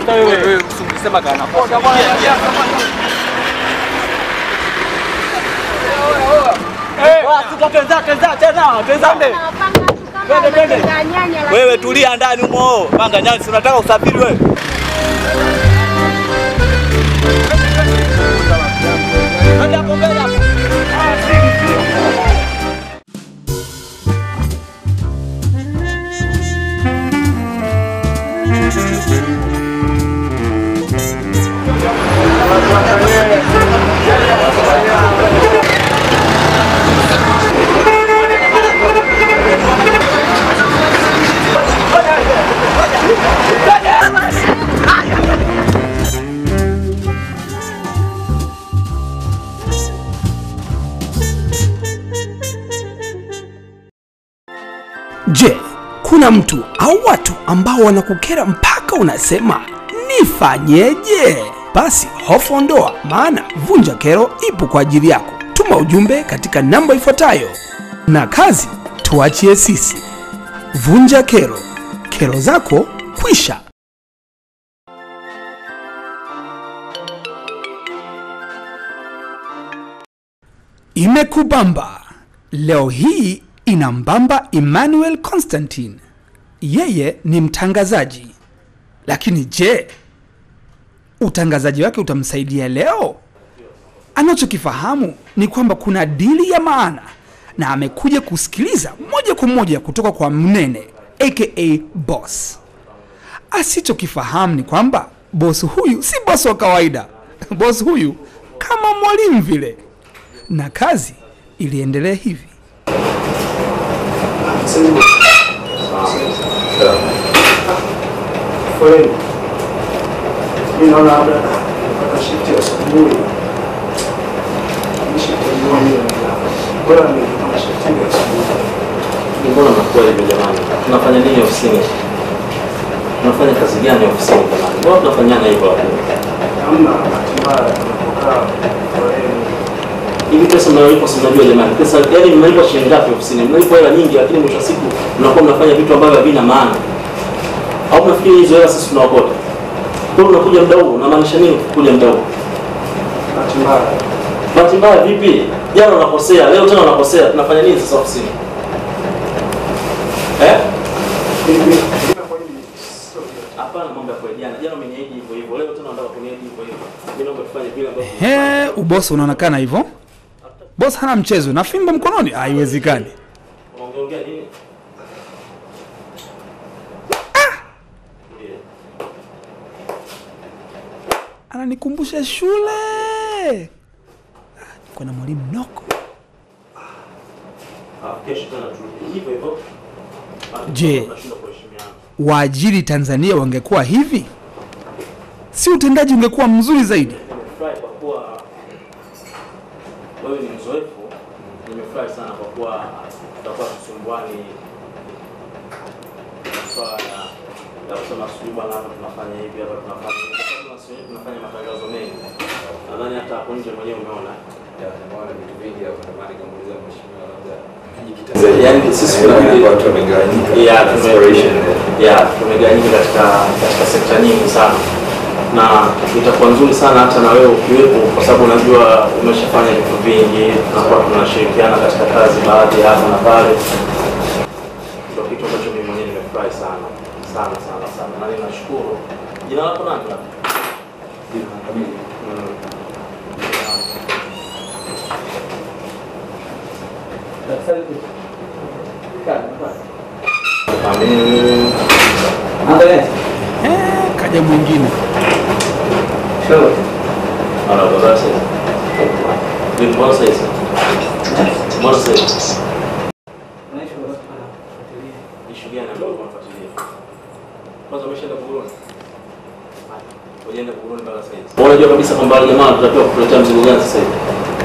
Hata wewe wewe usingisema kana. Wewe tulia ndani humo. Panga nyasi unataka usafiri wewe. Nenda hapo mbele hapo. Je, kuna mtu au watu ambao wanakukera mpaka unasema nifanyeje? Basi hofu ondoa, maana Vunja Kero ipo kwa ajili yako. Tuma ujumbe katika namba ifuatayo, na kazi tuachie sisi. Vunja Kero, kero zako kwisha. Imekubamba leo hii inambamba Emmanuel Constantine. Yeye ni mtangazaji, lakini je, utangazaji wake utamsaidia leo? Anachokifahamu ni kwamba kuna dili ya maana, na amekuja kusikiliza moja kwa moja kutoka kwa Mnene aka boss. Asichokifahamu ni kwamba boss huyu si boss wa kawaida. Boss huyu kama mwalimu vile, na kazi iliendelea hivi. Foleni. Mimi naona labda napata shift ya asubuhi. Hii shift ya jioni bora ni kama shift ya asubuhi. Mbona mnakuwa hivi jamani? Tunafanya nini ofisini? Tunafanya kazi gani ofisini jamani? Mbona tunafanyana hivyo hapo? Hamna bahati mbaya tunapokaa foleni. Hivi pesa mnalipwa si mnajua jamani? Pesa yaani mnalipwa shilingi ngapi ofisini? Mnalipwa hela nyingi lakini mwisho wa siku mnakuwa mnafanya vitu ambavyo havina maana. Au mnafikiri hizo hela sisi tunaokota? Kwa hiyo unakuja muda huu, unamaanisha nini kuja muda huu? Bahati mbaya. Bahati mbaya vipi? Jana unakosea, leo tena unakosea. Tunafanya nini sasa ofisini? Eh? Mimi mimi kwa nini sio Hapana mambo ya kwa jana. Jana umeniahidi hivyo hivyo. Leo tena unataka kuniahidi hivyo hivyo. Mimi naomba tufanye vile ambavyo He, ubosi unaonekana hivyo. Boss hana mchezo na fimbo mkononi, haiwezekani. Unaongeongea nini? Ndiyo. Ananikumbusha shule. Ah, Niko na mwalimu Noko. Ah, kesho tena turudi hivyo hivyo. Ah, Je. tunashindwa kuheshimiana. Waajiri Tanzania wangekuwa hivi, si utendaji ungekuwa mzuri zaidi? Nimefurahi kwa kuwa wewe ni mzoefu. Nimefurahi sana kwa kuwa tutakuwa tusumbuani masuala ya ya kusema sijui bwana hapa tunafanya hivi hapa tunafanya hivi. Kwa sababu sisi wenyewe tunafanya matangazo mengi. Nadhani hata hapo nje mwenyewe umeona. Yaani sisi tunabidi watu wamegawanyika. Yeah, tume- Aspiration. yeah, tumegawanyika katika katika sekta nyingi sana na itakuwa nzuri sana hata na wewe ukiwepo, kwa sababu unajua umeshafanya vitu vingi, tunakuwa tunashirikiana katika kazi baadhi ya hapa na pale. Ndio kitu ambacho mimi mwenyewe nimefurahi sana sana sana sana, na ninashukuru. Jina lako nani? Mm. Amin. Eh, kaja mwingine. Ahora, ¿verdad? Sí. Vipi, mbona sasa hizi? Mbona sasa hizi? Issue gani ambayo unafuatilia? Kwanza umeshaenda Buguruni? Ujaenda Buguruni mpaka sasa hivi. Wewe unajua kabisa kwamba wale jamaa tunatakiwa kukuletea mzigo gani sasa hivi?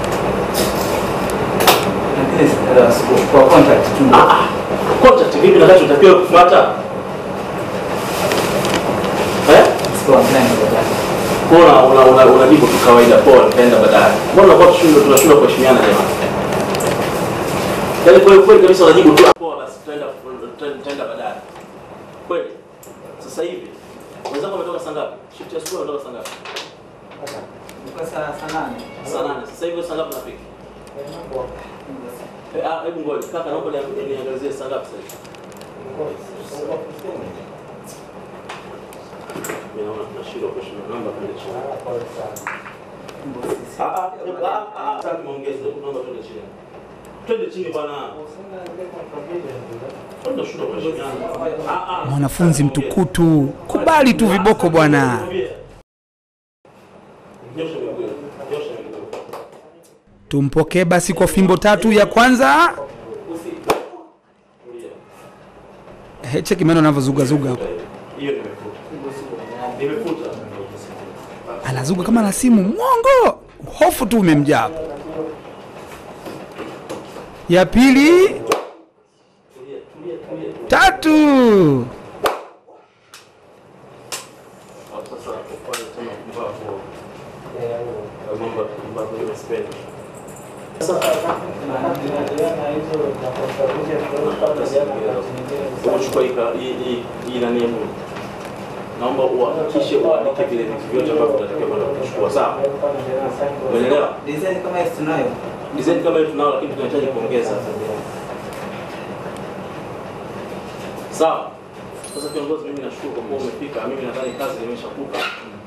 kwa contact tu. Ah ah. Contact vipi na kazi unatakiwa kufuata? Eh? Mbona una una unajibu tu kawaida poa nitaenda baadaye. Mbona kwa tushindo tunashindwa kuheshimiana jamani? Yaani kweli kweli kabisa unajibu tu poa basi tutaenda tutaenda baadaye. Kweli. Sasa hivi wenzako wametoka saa ngapi? Shift ya asubuhi unatoka saa ngapi? Kwa saa saa nane. Saa nane. Sasa hivi saa ngapi unafika? Eh, ah, hebu ngoja. Kaka naomba ni- niangalizie saa ngapi sasa hivi. Mimi naona tunashindwa kuheshimia namba twende chini. Ah, ah, ah, ah, ah, sasa tumeongeza, hebu naomba twende chini. Twende chini bwana. Tunashindwa kuheshimiana. Ah, ah. Mwanafunzi mtukutu, kubali tu viboko bwana. Nyosha miguu. Nyosha miguu. Tumpokee basi kwa fimbo tatu ya kwanza. He, cheki meno anavyozugazuga hapo, Hiyo nimefuta. Nimefuta. anazuga kama na simu. Mwongo, hofu tu umemjaa hapo. Ya pili, Tulia, tulia, tulia. tatu. Au sasa ufanye tena mpumbavu. Mambo ya mpumbavu hiyo sipendi. Umechukua hii ka- hii hii hii nani hapo? Naomba uhakikishe uandike vile vitu vyote ambavyo tunatakiwa kwenda kuchukua sawa? Umeelewa? Design kama hizi tunayo. Design kama hiyo tunao lakini tunahitaji kuongeza. Sawa. Sasa kiongozi, mimi nashukuru kwa kuwa umefika. Mimi nadhani kazi nimeshakupa.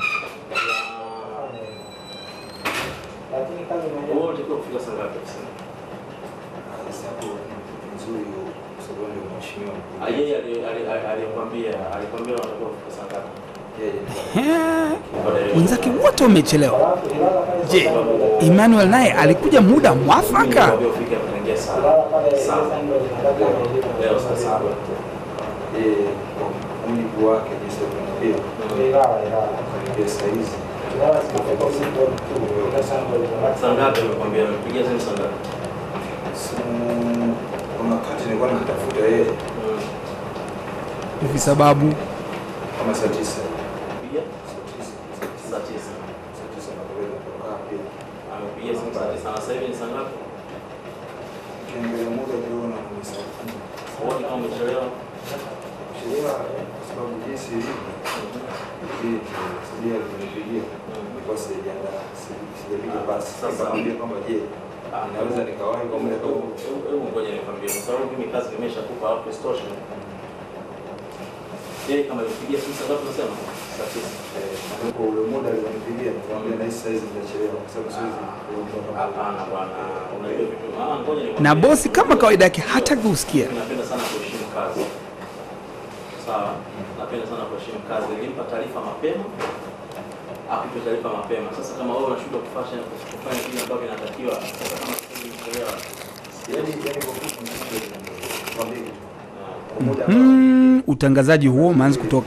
Na wewe unatakiwa kufika saa ngapi ofisini? Ah, Yeye ali- ali- ali- alikwambia alikwambia unatakiwa kufika saa ngapi? He, wenzake wote wamechelewa. Je, Emmanuel naye alikuja muda mwafaka? Nikwambia ufike hapa tangia saa saba. Leo saa saba. mujibu wake jinsi alivyoambia akaniambia saa hizi Saa ngapi amekwambia? Amepigia simu saa ngapi? simu kuna wakati nilikuwa namtafuta yeye Mm. Hivi sababu kama saa tisa Pigia saa tisa saa tisa. saa tisa nakaweza kukaa pia Amepigia simu saa tisa. Na sasa hivi ni saa ngapi? ukiangalia muda ukiona ni saa kumi Wote kama umechelewa. sheria kwa sababu jinsi ilivyo hii sheria alinipigia nilikuwa sijajiandaa si- sijapiga basi Sasa- nikamwambia kwamba je Ah, inaweza nikawahi kwa muda kama huu? Hebu- hebu ngoja nikwambie, kwa sababu mimi kazi nimeshakupa hapo isitoshe. Yeye kama alipigia simu saa ngapi unasema? Saa tisa. Eh, kwa ule muda alionipigia nikamwambia nahisi saa hizi nitachelewa kwa sababu siwezi kuondoka kama Hapana bwana, unajua vitu. Ah, ngoja nikwambie. na bosi kama kawaida yake hataki kusikia. Mimi napenda sana kuheshimu kazi. Sawa, napenda sana kuheshimu kazi. Nilimpa taarifa mapema, akupe taarifa mapema. Sasa kama wewe unashindwa kufanya kufanya vile ambavyo inatakiwa, sasa kama sisi nimechelewa, yaani yaani kwa kitu nikwambie kitu ah, kwa muda Mm, utangazaji huo umeanza kutoka.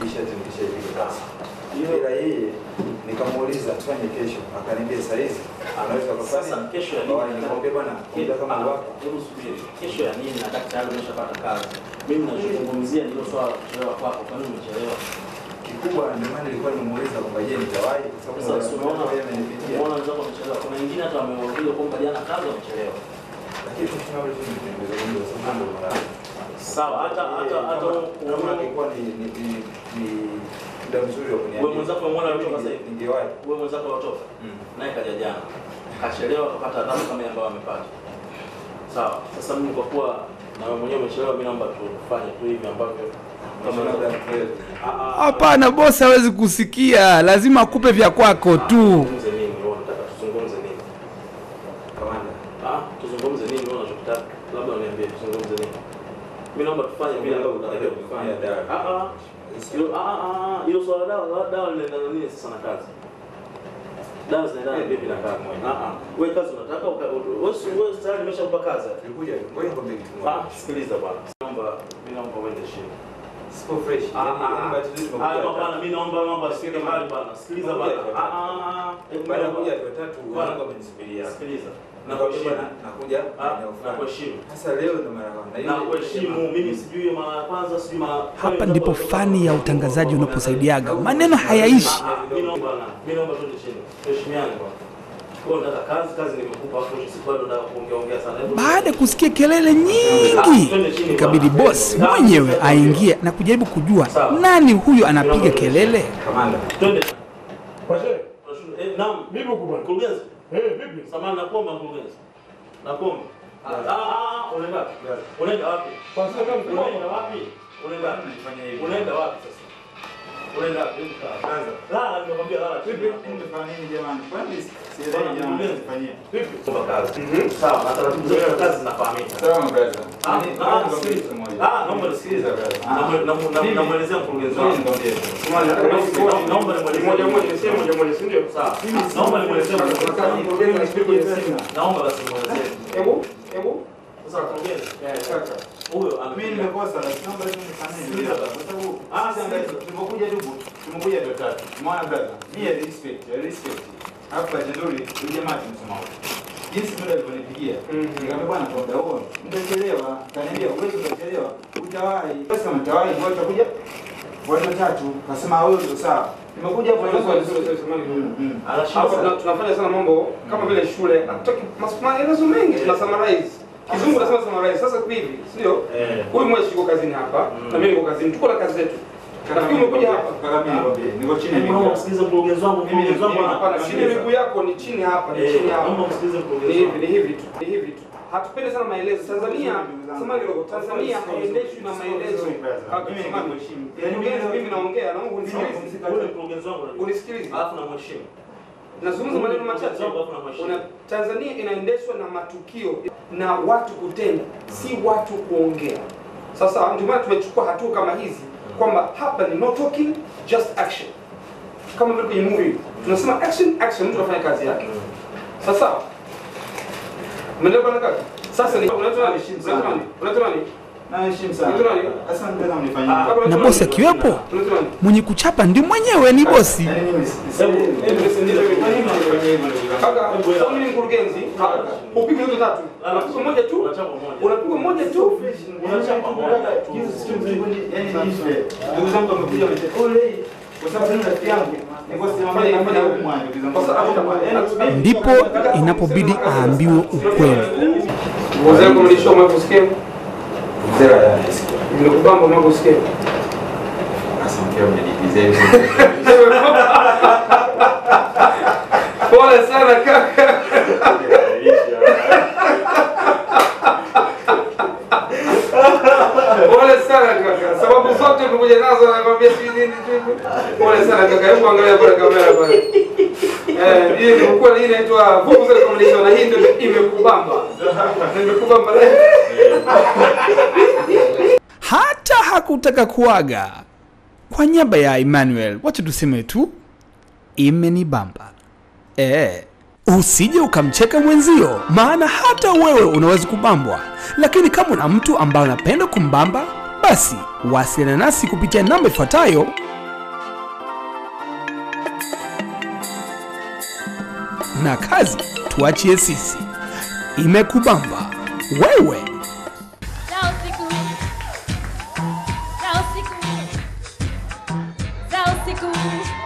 ila yeye nikamuuliza tufanye kesho akaniambia saa hizi anaweza Sasa kesho ya nini? nikamwambia bwana muda kama Ah, wako Hebu subiri. Kesho ya nini na daktari umeshapata kazi? Mimi nazungumzia ndio swala la kuchelewa kwako. Kwa nini umechelewa? kikubwa ndio maana nilikuwa nimemuuliza kwamba je nitawahi kwa sababu Sasa muda unaona, yeye amenipigia unaona wenzako wamechelewa. Kuna wengine hata wameuliza kwamba jana kazi wamechelewa. lakini tunao tu nimezungumza kwa sababu ndo mara Sawa, hata hata hata kama unaona ingekuwa ni ni ni ni muda mzuri wa kuniambia Wewe mwenzako umeona alitoka sasa hivi? ningewahi wewe mwenzako watoka naye kaja jana kachelewa kapata adhabu kama ile ambayo amepata. Sawa. Sasa mimi kwa kuwa na wewe mwenyewe umechelewa, mimi naomba tufanye tu hivi ambavyo kama labda mkweli Ah, ah, Hapana, bosi hawezi kusikia, lazima akupe vya kwako tu. Tuzungumze nini? Wewe unataka tuzungumze nini? kamanda Ah, tuzungumze nini wewe unachotaka? Labda uniambie tuzungumze nini? Mimi naomba tufanye vile ambavyo tunatakiwa kufanya. Kufanya dawa. Ah ah. Hilo ah ah ah, hilo swala la dawa, dawa linaendana nini sasa na kazi? Dawa zinaendana vipi na kazi? Ah ah. Wewe kazi unataka uka- wewe si wewe tayari nimeshakupa kazi. tulikuja ngoja nikwambie kitu Ah, moja sikiliza bwana. Naomba mimi naomba uende chini. sipo fresh Ah, yani yani ah, bahati nzuri ah. tumekuja Ah, bwana, mimi naomba mambo asifike mahali bwana. Sikiliza bwana. Ah ah ah. Hebu baada ya naomba- kuja watu watatu Bwana. wangu wamenisubiria Sikiliza. nakuheshimu Nakuheshimu. nakuja Ah, eneo fulani. nakuheshimu. sasa leo ndo mara ya kwanza. Na Na ile- kuheshimu mimi sijui mara ya kwanza sijui mara Hapa ndipo fani ya utangazaji unaposaidiaga, maneno hayaishi. Mimi naomba na mimi naomba twende chini. Tuheshimiane bwana. Wewe unataka kazi, kazi nimekupa hapo siku bado nataka kuongea ongea sana. Hebu- Baada ya kusikia kelele nyingi, ikabidi bosi mwenyewe aingie na kujaribu kujua nani huyo anapiga kelele. kamanda Twende. naam. Vipi huko bwana? Mkurugenzi. Eh, vipi? Samahani nakuomba mkurugenzi. Nakuomba. Ah, ah, ah, unaenda wapi? Unaenda wapi? Kwa sasa kama mkubwa Unaenda wapi? Unaenda wapi? Unaenda wapi sasa? Unaenda wapi? Hebu kaa. Lala, nimekwambia lala. Vipi? Mtafanya nini jamani? Kwani sielewi jamani mtafanyia. Vipi? Kuomba kazi. Sawa, na taratibu zote za kazi zinafahamika. Sawa brother. Ah, Yaani, ah, naomba sikiliza. kitu kimoja. Ah, naomba nisikilize. Namu- namu- namu- Namwelezea mkurugenzi Ngoja wangu. nikwambie. Samahani, hata kama siko Naomba- naomba nimwelezee. moja moja, niseme moja moja, si ndio? Sawa. Naomba nimwelezee mkurugenzi Nataka wangu. mkurugenzi asikie kwenye simu. Naomba basi nimwelezee. Hebu, hebu. Sasa mkurugenzi, Eh, kaka. huyo Mimi amekuja. nimekosa lakini naomba tu nifanyie. Sikiliza Kwa basi. sababu Ah, sisi sikiliza. tumekuja tu tumekuja ndio tatu. Umeona brother? Mimi I respect, I respect. Alafu kwa jenduri huyu jamaa tumsema huko. Jinsi muda alivyonipigia. Mhm. Nikamwambia bwana kwa muda huo mtachelewa. Kaniambia uwezi utachelewa. Utawahi. Basi kama utawahi ngoja utakuja watu watatu. Kasema wewe ndio sawa. Nimekuja hapo Sorry, sorry, sorry, ndio. sorry, samahani kidogo. Mm, mm. Anashinda Hapa sana. tuna- tunafanya sana mambo kama vile shule. Hatutaki mas- maelezo mengi, tuna summarize. Kizungu nasema summarize. Sasa hivi, si ndio? Eh. Huyu mweshi yuko kazini hapa Mm. na mimi niko kazini. Tuko na kazi zetu. Nafikiri umekuja hapa. Kaka mimi nikwambie, niko chini ya Naomba miguu. msikilize mkurugenzi wangu. Mkurugenzi wangu ana- Hapana, chini ya miguu yako ni chini hapa, ni Eh, chini hapa. naomba msikilize Ni mkurugenzi hivi, wangu. ni hivi tu, ni hivi tu. Hatupendi sana maelezo. Tanzania, sema kidogo, Tanzania haiendeshwi na maelezo. Kaka, Mimi samahani. nikuheshimu. Mkurugenzi, mimi naongea, naomba unisikilize. Ule mkurugenzi wangu unajua. Unisikilize. Alafu namheshimu. Nazungumza maneno machache. Una, Tanzania inaendeshwa na matukio na watu kutenda, si watu kuongea. Sasa ndio maana tumechukua hatua kama hizi kwamba hapa ni no talking, just action. Kama vile kwenye movie tunasema action action, mtu anafanya kazi yake. Sasa umeelewa bwana kaka? Sasa ni unaitwa nani? Unaitwa nani? Unaitwa nani? Naheshimu sana. Unaitwa nani? Sasa nitaka mnifanyie. Kaka, unaitwa Na nani? bosi akiwepo? Unaitwa nani? mwenye kuchapa ndi mwenyewe ni bosi Yaani mimi si- si- Hebu- hebu nisikilize mimi. Kwa nini mnanifanyia hivyo ndugu zangu? Kaka, kwa mimi ni mkurugenzi, upige hizo tatu. Unapiga moja tu. Unachapa moja. Unapiga moja tu. Unachapa moja tu. Yaani nife. Ndugu zangu wamekuja wamesema, "Ole, kwa sababu mimi rafiki yangu nilikuwa simamia kama na huku mwanzo ndugu zangu." Sasa hapo Yaani, ndipo inapobidi aambiwe ukweli Mzee kumlisha umekusikia? Mzee wa nasikia. Nimekubamba umekusikia. Sasa mkeo mnanipiza hivi. Pole sana kaka. Pole sana kaka. Sababu zote tumekuja nazo nakwambia si nini tu. Pole sana kaka. Hebu angalia pale kamera pale. Eh, hii ilikuwa hii inaitwa Vuvuzela Communication na hii ndio imekubamba. Nimekubamba leo. hata hakutaka kuaga kwa niaba ya emmanuel wacha tuseme tu imenibamba e, usije ukamcheka mwenzio maana hata wewe unaweza kubambwa lakini kama una mtu ambaye unapenda kumbamba basi wasiliana nasi kupitia namba ifuatayo na kazi tuachie sisi imekubamba wewe Za usiku. Za usiku. Za usiku.